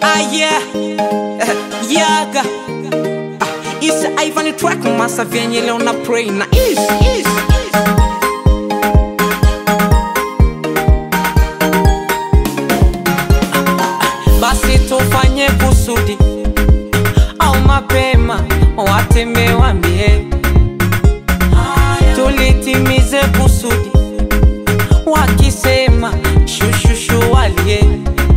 Ah yeah, yaga ah, Isa Ivan track masa vyenye leo na pray na is, is, is. Basi tufanye kusudi au mapema wateme wambie tulitimize kusudi wakisema shushushu walie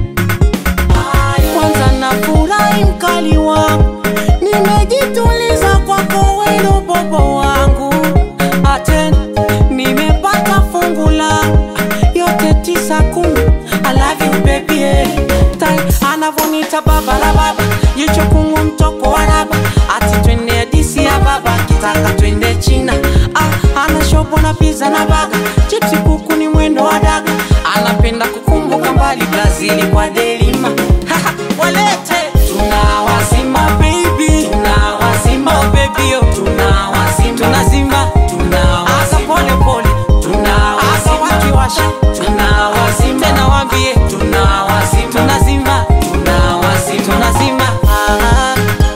kwanza na furahi mkali wangu nimejituliza kwako weno bobo wangu aten nimepata fungu la yote tisa kumi I love you baby eh. Tai anavonita baba la baba jicho kungu mtoko wa raba ati twende hadisi ya baba kitaka twende China ah, ana shopo na pizza na baga chipsi kuku ni mwendo wa daga anapenda kukumbuka mbali Brazili kwa delima Haha, walete tunawazima baby tunawazima oh baby oh tunawazima tunazima tunawazima pole pole tunawazima wakiwasha tunawazima tena waambie tunawazima tunazima tunawazima tunazima ah.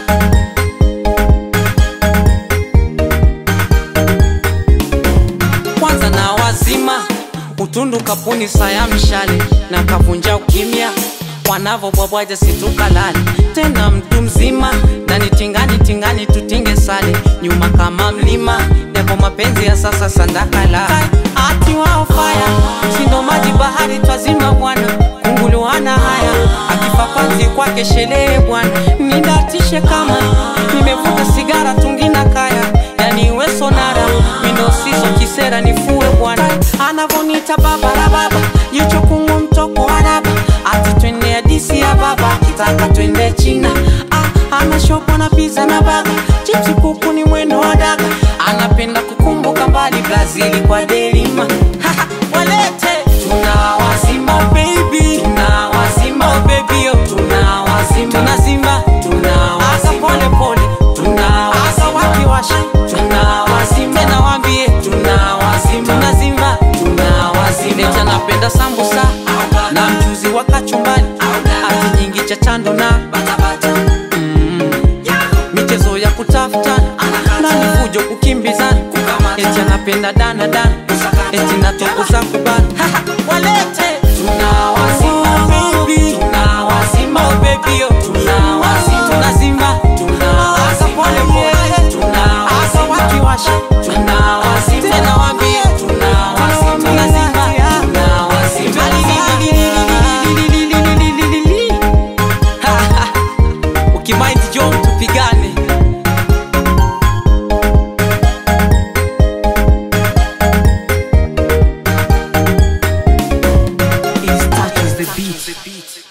kwanza na wazima utundu kapuni saya mshale na kavunja ukimya wanavobwabwaja situkalale tena mtu mzima ndani tingani tingani tutinge sale nyuma kama mlima yapo mapenzi ya sasa sandakala ati wao faya sindo maji bahari twazima bwana kunguluana haya akifa panzi kwake sherehe bwana nidatishe kama nimevuta sigara tungina kaya yani we sonara mindo siso kisera nifue bwana anavonita baba la baba jicho kungu mtoko wa raba ati twende hadisi ya baba kitaka twende china ah, ana shopo na pizza na baga chipsi kuku ni mwendo wa daga anapenda kukumbuka mbali brazili kwa delima Haha, walete tunawazima baby tunawazima oh baby oh tunawazima tunazima tunawazima pole pole tunawazima wakiwasha tunawazima tena waambie tunawazima tunazima tunawazima leta napenda sambusa na mchuzi wa kachumbani ati nyingi cha chando na Mm. michezo ya kutafutana na mifujo kukimbizana eti anapenda dana dana eti natokoza kubana Haha, walete tunawazima baby tunawazima oh baby oh tunawazima tunazima tunawazima pole pole tunawazima wakiwasha tunawazima tena waambie tunawazima tunazima tunawazima ukimaindi jo tupigane Is touches the beat.